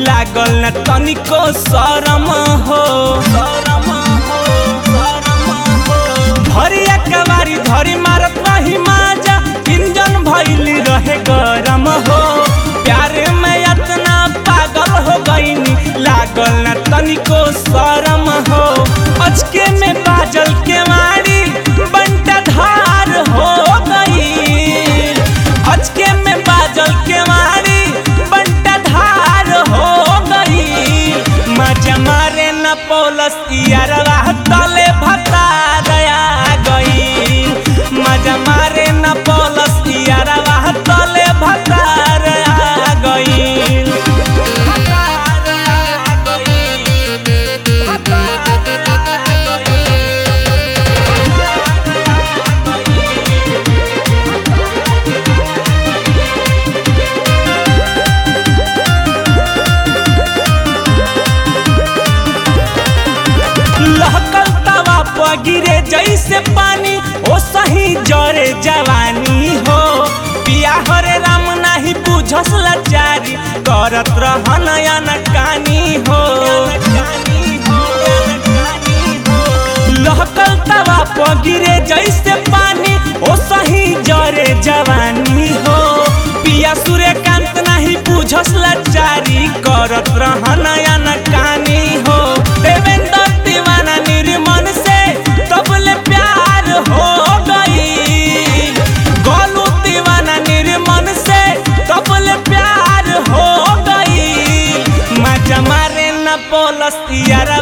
लागल न तनिको शरम हो भरिया कवारी धरी मारत रही माजा इंजन भइली रहे गरम हो प्यारे में इतना पागल हो गईनी लागल न तनिको शरम हो अचके में बाजल के मारी बंटा धार हो गई अचके में बाजल के मारी बंटा धार हो गई मजा मारे न पोलस यारवा तले भता दया गई मजा मारे न पोलस यारवा तले भता दया गई लहकल तवा पर गिरे जैसे पानी ओ सही जरे जवानी हो पिया हरे राम नाही बुझस लाचारी करत रहन अनकानी हो लहकल तवा पर गिरे जैसे पानी ओ सही जरे जवानी हो पिया सूर्यकांत नाही बुझस लाचारी करत रहन अनकानी हो देवेंद्र दीवाना निर्मन से तबले प्यार हो गई गोलू दीवाना निर्मन से तबले प्यार हो गई मजा मारे न पोलस यारा